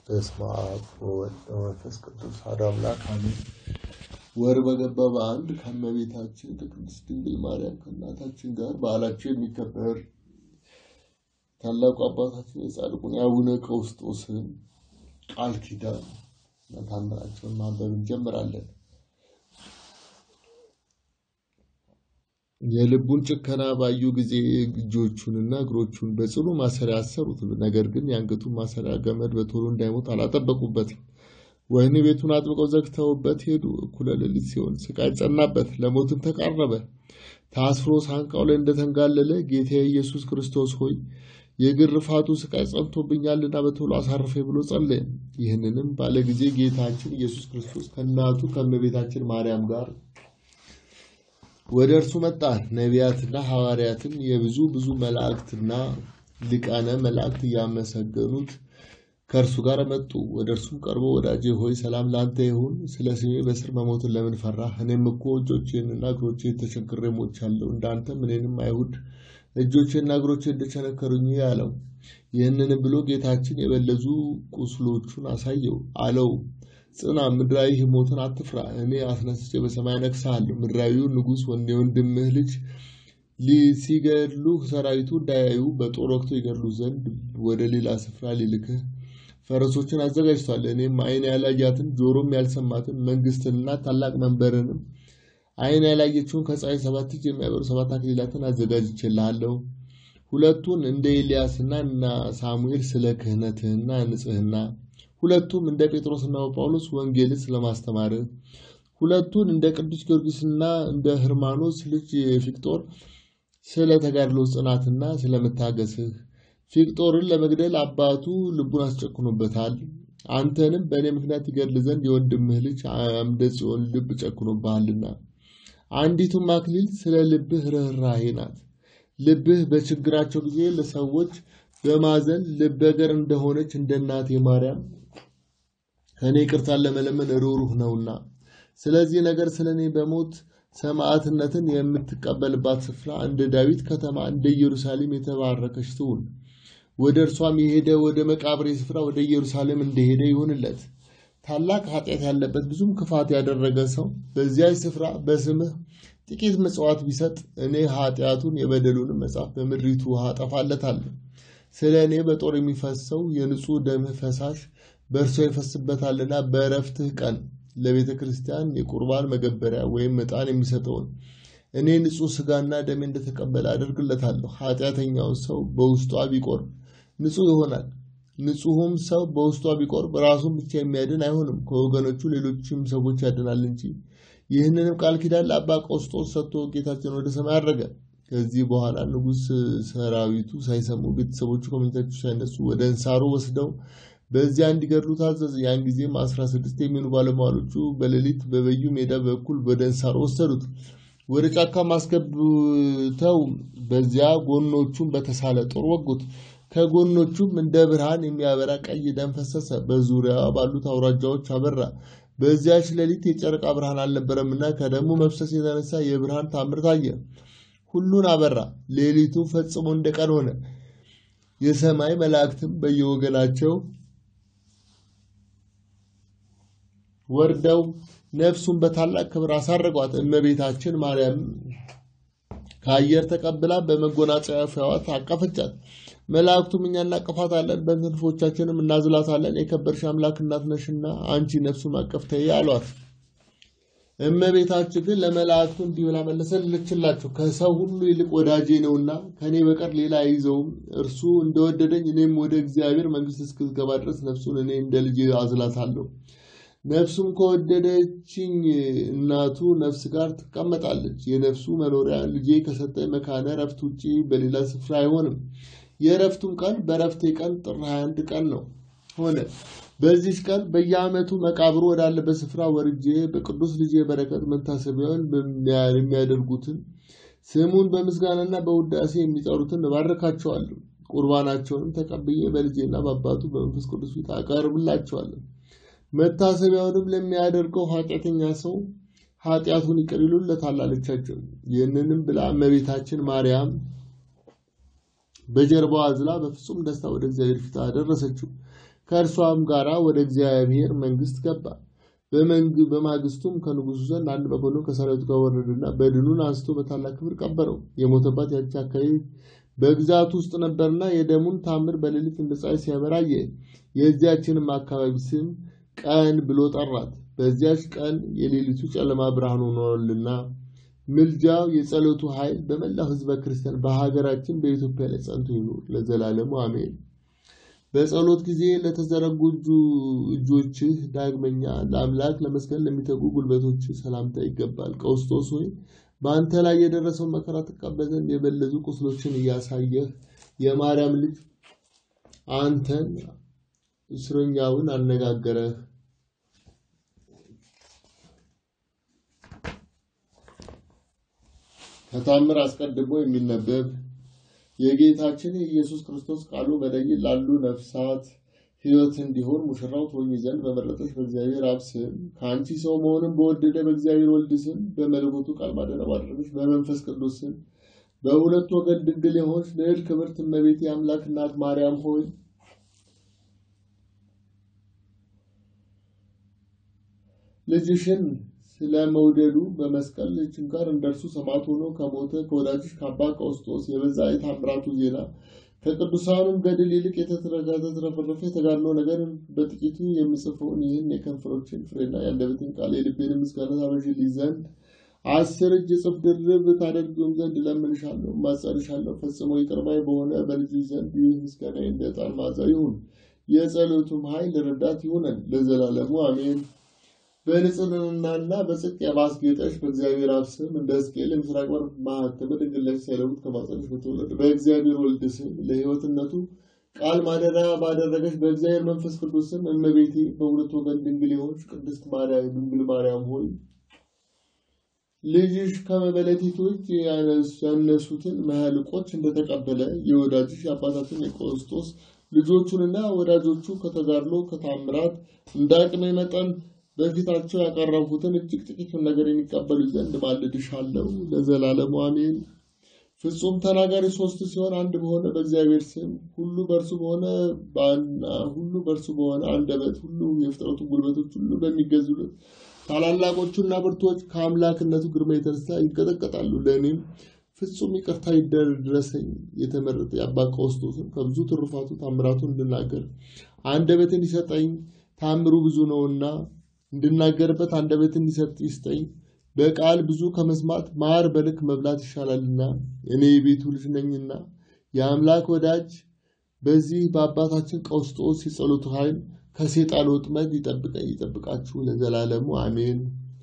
በስመ አብ ወወልድ ወመንፈስ ቅዱስ አሐዱ አምላክ አሜን። ወር በገባ በአንድ ከእመቤታችን ከቅድስት ድንግል ማርያም ከእናታችን ጋር በዓላቸው የሚከበር ታላቁ አባታችን የጻድቁን የአቡነ ቀውስጦስን ቃል ኪዳን እና ታምራቸውን ማንበብ እንጀምራለን። የልቡን ጭከና ባዩ ጊዜ እጆቹንና እግሮቹን በጽኑ ማሰሪያ አሰሩት። ነገር ግን የአንገቱን ማሰሪያ ገመድ በቶሎ እንዳይሞት አላጠበቁበትም። ወህኒ ቤቱን አጥብቀው ዘግተውበት ሄዱ። እኩለ ሌሊት ሲሆን ስቃይ ጸናበት፣ ለሞትም ተቃረበ። ታስሮ ሳንቃው ላይ እንደተንጋለለ ጌታ ኢየሱስ ክርስቶስ ሆይ የግርፋቱ ስቃይ ጸንቶብኛልና በቶሎ አሳርፈኝ ብሎ ጸለየ። ይህንንም ባለ ጊዜ ጌታችን ኢየሱስ ክርስቶስ ከእናቱ ከእመቤታችን ማርያም ጋር ወደ እርሱ መጣ። ነቢያትና ሐዋርያትም የብዙ ብዙ መላእክትና ሊቃነ መላእክት እያመሰገኑት ከእርሱ ጋር መጡ። ወደ እርሱም ቀርቦ ወዳጄ ሆይ ሰላም ለአንተ ይሁን። ስለ ስሜ በስር መሞትን ለምን ፈራህ? እኔም እኮ እጆቼንና እግሮቼን ተቸንክሬ ሞቻለሁ። እንዳንተም እኔንም አይሁድ እጆቼና እግሮቼ እንደቸነከሩኝ አለው። ይህንንም ብሎ ጌታችን የበለዙ ቁስሎቹን አሳየው አለው ጽና፣ ምድራዊ ሞትን አትፍራ። እኔ አስነስቼ በሰማይ ነግሣለሁ። ምድራዊው ንጉሥ የወንድምህ ልጅ ሲገድሉ ሰራዊቱ እንዳያዩ በጦር ወቅቶ ይገድሉ ዘንድ ወደ ሌላ ስፍራ ሊልክህ ፈረሶችን አዘጋጅቷል። እኔም ዓይን ያላያትን ጆሮም ያልሰማትን መንግስትንና ታላቅ መንበርንም ዓይን ያላየችውን ከፀሐይ ሰባት እጅ የሚያበሩ ሰባት አክሊላትን አዘጋጅቼልሃለሁ። ሁለቱን እንደ ኤልያስና እና ሳሙኤል ስለ ክህነትህና ንጽህና ሁለቱም እንደ ጴጥሮስና ጳውሎስ ወንጌልን ስለማስተማርህ፣ ሁለቱን እንደ ቅዱስ ጊዮርጊስና እንደ ህርማኖስ ልጅ ፊቅጦር ስለ ተጋድሎ ጽናትና ስለመታገስህ። ፊቅጦርን ለመግደል አባቱ ልቡን አስጨክኖበታል። አንተንም በእኔ ምክንያት ይገድል ዘንድ የወንድምህ ልጅ አምደ ጽዮን ልብ ጨክኖብሃልና። አንዲቱም አክሊል ስለ ልብህ ርኅራሄ ናት። ልብህ በችግራቸው ጊዜ ለሰዎች በማዘን ልበገር እንደሆነች እንደ እናቴ ማርያም ከእኔ ይቅርታን ለመለመን ሩህሩህ ነውና፣ ስለዚህ ነገር ስለ እኔ በሞት ሰማዕትነትን የምትቀበልባት ስፍራ እንደ ዳዊት ከተማ እንደ ኢየሩሳሌም የተባረከች ትሁን። ወደ እርሷም የሄደ ወደ መቃብሬ ስፍራ ወደ ኢየሩሳሌም እንደሄደ ይሁንለት። ታላቅ ኃጢአት ያለበት ብዙም ክፋት ያደረገ ሰው በዚያች ስፍራ በስምህ ጥቂት ምጽዋት ቢሰጥ እኔ ኃጢአቱን የበደሉንም መጽሐፍ በምድሪቱ ውሃ አጠፋለታለሁ። ስለ እኔ በጦር የሚፈሰው የንጹሕ ደምህ ፈሳሽ በእርሷ ይፈስበታልና በእረፍትህ ቀን ለቤተ ክርስቲያን የቁርባን መገበሪያ ወይም ዕጣን የሚሰጠውን እኔ ንጹሕ ሥጋና ደሜ እንደተቀበለ አደርግለታለሁ። ኃጢአተኛውን ሰው በውስጧ ቢቆርብ ንጹሕ ይሆናል። ንጹሑም ሰው በውስጧ ቢቆርብ ራሱን ብቻ የሚያድን አይሆንም፣ ከወገኖቹ ሌሎችም ሰዎች ያድናል እንጂ። ይህንንም ቃል ኪዳን ለአባ ቀውስጦስ ሰጥቶ ጌታችን ወደ ሰማይ አረገ። ከዚህ በኋላ ንጉሥ ሰራዊቱ ሳይሰሙ ቤተሰቦቹ ከመኝታቸው ሳይነሱ ወደ እንሳሮ ወስደው በዚያ እንዲገድሉ ታዘዘ። ያን ጊዜም አስራ ስድስት የሚሆኑ ባለሟሎቹ በሌሊት በበዩ ሜዳ በኩል ወደ እንሳሮ ወሰዱት። ወደ ጫካ ማስገብተው በዚያ ጎኖቹን በተሳለ ጦር ወጉት። ከጎኖቹም እንደ ብርሃን የሚያበራ ቀይ ደም ፈሰሰ፣ በዙሪያዋ ባሉት አውራጃዎች አበራ። በዚያች ሌሊት የጨረቃ ብርሃን አልነበረምና ከደሙ መፍሰስ የተነሳ የብርሃን ታምር ታየ። ሁሉን አበራ። ሌሊቱ ፈጽሞ እንደ ቀን ሆነ። የሰማይ መላእክትም በየወገናቸው ወርደው ነፍሱን በታላቅ ክብር አሳረጓት። እመቤታችን ማርያም ከአየር ተቀብላ በመጎናጸፊያዋ ታቀፈቻት። መላእክቱም እኛ እናቅፋታለን፣ በክንፎቻችንም እናዝላታለን፣ የከበርሽ አምላክ እናት ነሽና አንቺ ነፍሱን አቀፍ ተይ አሏት። እመቤታችን ግን ለመላእክቱ እንዲህ ብላ መለሰለችላቸው፣ ከሰው ሁሉ ይልቅ ወዳጄ ነውና ከእኔ በቀር ሌላ አይዘውም። እርሱ እንደወደደኝ እኔም ወደ እግዚአብሔር መንግሥት እስክገባ ድረስ ነፍሱን እኔ እንደ ልጅ አዝላታለሁ። ነፍሱም ከወደደችኝ እናቱ ነፍስ ጋር ትቀመጣለች። የነፍሱ መኖሪያ ልጄ ከሰጠኝ መካነ እረፍት ውጭ በሌላ ስፍራ አይሆንም። የእረፍቱም ቀን በእረፍቴ ቀን ጥር 21 ቀን ነው ሆነ። በዚች ቀን በየዓመቱ መቃብሩ ወዳለበት ስፍራ ወርጄ በቅዱስ ልጄ በረከት መታሰቢያውን የሚያደርጉትን ስሙን በምስጋናና በውዳሴ የሚጠሩትን እባርካቸዋለሁ። ቁርባናቸውንም ተቀብዬ በልጄና በአባቱ በመንፈስ ቅዱስ ፊት አቀርብላቸዋለሁ። መታሰቢያውንም ለሚያደርገው ኃጢአተኛ ሰው ኃጢአቱን ይቅር ይሉለታል አለቻቸው። ይህንንም ብላ እመቤታችን ማርያም በጀርባዋ አዝላ በፍጹም ደስታ ወደ እግዚአብሔር ፊት አደረሰችው። ከእርሷም ጋር ወደ እግዚአብሔር መንግስት ገባ። በማግስቱም ከንጉሱ ዘንድ አንድ መኮንን ከሰራዊቱ ጋር ወረደና በድኑን አንስቶ በታላቅ ክብር ቀበረው። የሞተባት ያቺ አካባቢ በግዛቱ ውስጥ ነበርና የደሙን ታምር በሌሊት እንደ ፀሐይ ሲያበራ አየ። የዚያችንም አካባቢ ስም ቀን ብሎ ጠራት። በዚያች ቀን የሌሊቱ ጨለማ ብርሃን ሆኗልና። ምልጃው የጸሎቱ ኃይል በመላው ሕዝበ ክርስቲያን በሀገራችን በኢትዮጵያ ላይ ጸንቶ ይኑር ለዘላለሙ አሜን። በጸሎት ጊዜ ለተዘረጉ እጆችህ ዳግመኛ ለአምላክ ለመስገድ ለሚተጉ ጉልበቶች ሰላምታ ይገባል። ቀውስጦስ ሆይ በአንተ ላይ የደረሰውን መከራ ትቀበል ዘንድ የበለዙ ቁስሎችን እያሳየህ የማርያም ልጅ አንተን እስረኛውን አነጋገረህ። ከታምር አስቀድሞ የሚነበብ የጌታችን የኢየሱስ ክርስቶስ ቃሉ በደይን ላሉ ነፍሳት ሕይወት እንዲሆን ሙሽራው ትሆኚ ዘንድ በመረጠች በእግዚአብሔር አብ ስም ከአንቺ ሰው መሆንን በወደደ በእግዚአብሔር ወልድ ስም በመለኮቱ ቃል ማደሪያ ባደረገች በመንፈስ ቅዱስ ስም በሁለት ወገን ድንግል የሆንሽ ልዕል ክብርት እመቤቴ የአምላክ እናት ማርያም ሆይ ልጅሽን ስለ መውደዱ በመስቀል ችንካር እንደርሱ ሰማዕት ሆኖ ከሞተ ከወዳጅሽ ከአባ ቀውስጦስ የበዛ የታምራቱ ዜና ከቅዱሳኑም ገድል ይልቅ የተትረፈረፈ የተጋድሎ ነገር በጥቂቱ የምጽፈውን ይህን የከንፈሮችን ፍሬና የአንደበቴን ቃል የልቤን ምስጋና ታበዥልኝ ዘንድ አስር እጅ እጥፍ ድርብ ታደርጊውም ዘንድ እለምንሻለሁ፣ እማጸንሻለሁ። ፈጽሞ ይቅር ባይ በሆነ በልጅሽ ዘንድ ይህ ምስጋና እንደ ዕጣን መዓዛ ይሁን። የጸሎቱም ኃይል ረዳት ይሁነን ለዘላለሙ አሜን። በንጽህናና በጽድቅ ባስጌጠሽ በእግዚአብሔር አብ ስም እንደ ሕዝቅኤል የምስራቅ በር ማኅተመ ድንግል ነሽ ሳይለውጥ ከማፀንሽ በተወለደ በእግዚአብሔር ወልድ ስም ለሕይወትነቱ ቃል ማደሪያ ባደረገች በእግዚአብሔር መንፈስ ቅዱስ ስም እመቤቴ በሁለት ወገን ድንግል የሆንሽ ቅድስት ማርያም ድንግል ማርያም ሆይ ልጅሽ ከመበለቲቶች ያነሱትን መህልቆች እንደተቀበለ የወዳጅሽ የአባታችን የቆስጦስ ልጆቹንና ወዳጆቹ ከተጋድሎ ከታምራት እንደ አቅሜ መጠን በፊታቸው ያቀረብኩትን እጅግ ጥቂቱን ነገር የሚቀበሉ ዘንድ ማልድሻለሁ ለዘላለሙ አሜን። ፍጹም ተናጋሪ ሶስት ሲሆን አንድ በሆነ በእግዚአብሔር ስም ሁሉ በእርሱ በሆነ ሁሉ በእርሱ በሆነ አንደበት ሁሉ የፍጥረቱ ጉልበቶች ሁሉ በሚገዙለት ታላላቆቹና ብርቶች ከአምላክነቱ ግርማ የተነሳ ይንቀጠቀጣሉ። ለእኔም ፍጹም ይቅርታ ይደረሰኝ የተመረጠ የአባ ቀውስጦስን ከብዙ ትሩፋቱ ታምራቱ እንድናገር አንደበትን ይሰጠኝ። ታምሩ ብዙ ነውና እንድናገርበት አንደበት እንዲሰጥ ይስጠኝ። በቃል ብዙ ከመስማት ማር በልክ መብላት ይሻላልና እኔ የቤቱ ልጅ ነኝና የአምላክ ወዳጅ በዚህ በአባታችን ቀውስጦስ የጸሎቱ ኃይል ከሴጣን ወጥመድ ይጠብቀኝ ይጠብቃችሁ ለዘላለሙ አሜን።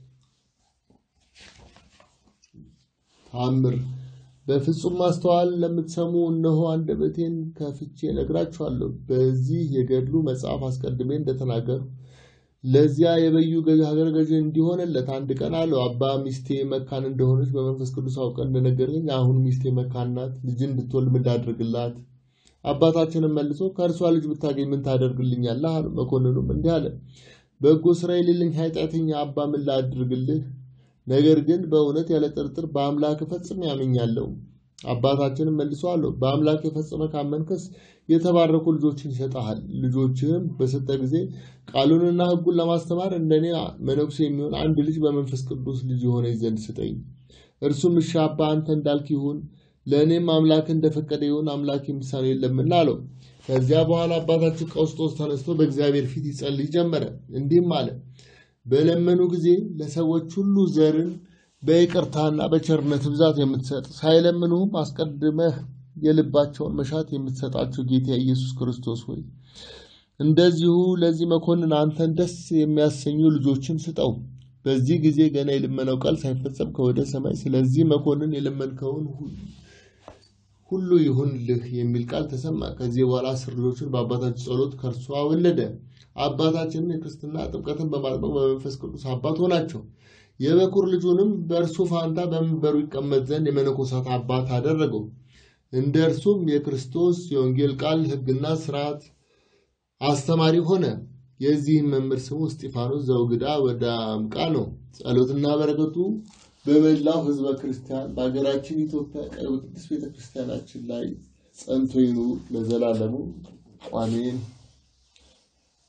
ታምር በፍጹም ማስተዋል ለምትሰሙ እነሆ አንደበቴን ከፍቼ እነግራችኋለሁ። በዚህ የገድሉ መጽሐፍ አስቀድሜ እንደተናገሩ ለዚያ የበዩ ሀገር ገዥ እንዲሆንለት አንድ ቀን አለው። አባ ሚስቴ መካን እንደሆነች በመንፈስ ቅዱስ አውቀ እንደነገረኝ አሁን ሚስቴ መካን ናት፣ ልጅ እንድትወልድ ምን ላድርግላት? አባታችንም መልሶ ከእርሷ ልጅ ብታገኝ ምን ታደርግልኛለህ? አሉ። መኮንኑም እንዲህ አለ፣ በጎ ስራ የሌለኝ ኃጢአተኛ አባ ምን ላድርግልህ? ነገር ግን በእውነት ያለ ጥርጥር በአምላክ ፈጽሜ ያምኛለሁ። አባታችንም መልሶ አለው፣ በአምላክ የፈጸመ ካመንከስ የተባረኩ ልጆችን ይሰጠሃል። ልጆችህም በሰጠ ጊዜ ቃሉንና ሕጉን ለማስተማር እንደኔ መነኩሴ የሚሆን አንድ ልጅ በመንፈስ ቅዱስ ልጅ የሆነ ዘንድ ስጠኝ። እርሱም እሺ አባ አንተ እንዳልክ ይሁን፣ ለእኔም አምላክ እንደፈቀደ ይሁን፣ አምላክ የሚሳነው የለምና አለው። ከዚያ በኋላ አባታችን ቀውስጦስ ተነስቶ በእግዚአብሔር ፊት ይጸልይ ጀመረ። እንዲህም አለ በለመኑ ጊዜ ለሰዎች ሁሉ ዘርን በይቅርታና በቸርነት ብዛት የምትሰጥ ሳይለምኑም አስቀድመህ የልባቸውን መሻት የምትሰጣቸው ጌታ ኢየሱስ ክርስቶስ ሆይ እንደዚሁ ለዚህ መኮንን አንተን ደስ የሚያሰኙ ልጆችን ስጠው። በዚህ ጊዜ ገና የልመናው ቃል ሳይፈጸም ከወደ ሰማይ ስለዚህ መኮንን የለመንከውን ሁሉ ይሁንልህ የሚል ቃል ተሰማ። ከዚህ በኋላ አስር ልጆችን በአባታችን ጸሎት ከእርሷ ወለደ። አባታችንን የክርስትና ጥምቀትን በማጥመቅ በመንፈስ ቅዱስ አባት ሆናቸው። የበኩር ልጁንም በእርሱ ፋንታ በመንበሩ ይቀመጥ ዘንድ የመነኮሳት አባት አደረገው። እንደ እርሱም የክርስቶስ የወንጌል ቃል ሕግና ስርዓት አስተማሪ ሆነ። የዚህም መምህር ስሙ እስጢፋኖስ ዘውግዳ ወደ አምቃ ነው። ጸሎትና በረከቱ በመላው ሕዝበ ክርስቲያን በሀገራችን ኢትዮጵያ ቀይ ቅዱስ ቤተክርስቲያናችን ላይ ጸንቶ ይኑር ለዘላለሙ አሜን።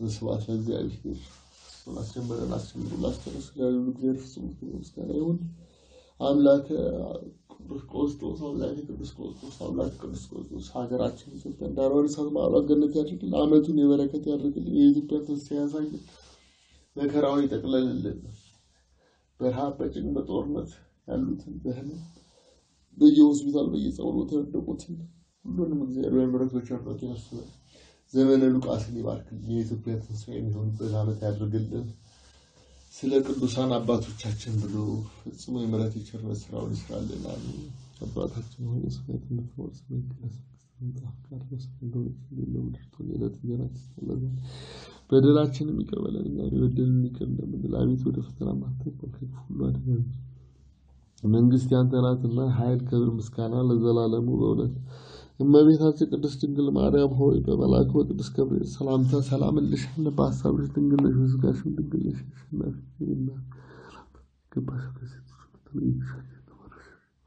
ስብሐት ለእግዚአብሔር። እሱን አስጀምረን አስጀምሮ ላስጨርስ ያሉ እግዚአብሔር ፍጹም ክብር ምስጋና ይሁን። አምላከ ቅዱስ ቆስጦስ አምላከ ቅዱስ ቆስጦስ አምላከ ቅዱስ ቆስጦስ ሀገራችን ኢትዮጵያ ዳርዋን እሳት ማዕበል ገነት ያድርግልን። ዓመቱን የበረከት ያድርግልን። የኢትዮጵያ ተስፋ ያሳየን። መከራውን ይጠቅለልልን። በረሃብ በጭንቅ በጦርነት ያሉትን በህመም በየሆስፒታል በየጸውሎ የተወደቁትን ሁሉንም እግዚአብሔር በምሕረት በቸርነቱ ያስበን። ዘመነ ሉቃስን ይባርክልን። የኢትዮጵያ ተስፋ የሚሆንበት ዓመት ያድርግልን። ስለ ቅዱሳን አባቶቻችን ብሎ ፍጹም የምሕረት የቸርነት ስራውን ይስራልን። አሜን። አባታችን ሆይ ስሜት የምትኖር ስሜ ይቀደስ፣ መንግስትህ ትምጣ፣ ፈቃድህ በሰማይ እንደሆነች እንዲሁ በምድር ትሁን። የዕለት እንጀራችንን ስጠን ዛሬ፣ በደላችንን ይቅር በለን እኛ የበደሉንን ይቅር እንደምንል፣ አቤቱ ወደ ፈተና አታግባን ከክፉ ሁሉ አድነን። መንግስት ያንተ ናትና ኃይል፣ ክብር፣ ምስጋና ለዘላለሙ በእውነት እመቤታችን ቅድስት ድንግል ማርያም ሆይ በመልአኩ በቅዱስ ገብርኤል ሰላምታ ሰላም እልሻለሁ። በሀሳብሽ ድንግል ነሽ፣ በሥጋሽም ድንግል ነሽ። አሸናፊ ነሽና ገባሽ ከሴቶች ሁሉ ተለይተሻል የተባረክሽ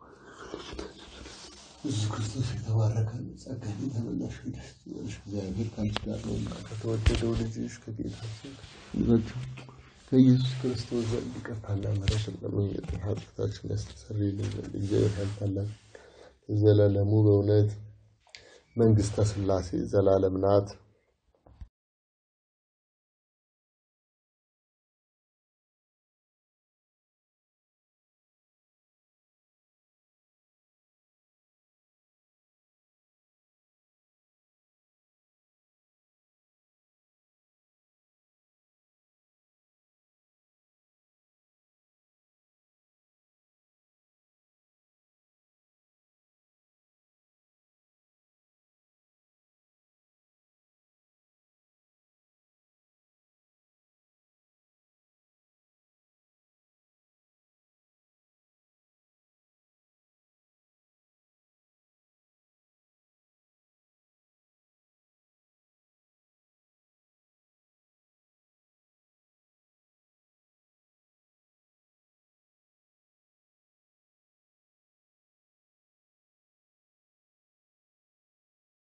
ኢየሱስ ክርስቶስ የተባረከ ነው። ጸጋን የተመላሽ ሆይ ደስ ይበልሽ፣ እግዚአብሔር ከአንቺ ጋር ነውና ከተወደደው ልጅሽ ከጌታችን ከጌታችን ከኢየሱስ ክርስቶስ ዘንድ ይቅርታና ምሕረትን ለማግኘት ኃጢአታችንን ያስተሰርይልን ዘንድ እግዚአብሔር ያልታላል ዘላለሙ በእውነት መንግስተ ሥላሴ ዘላለም ናት።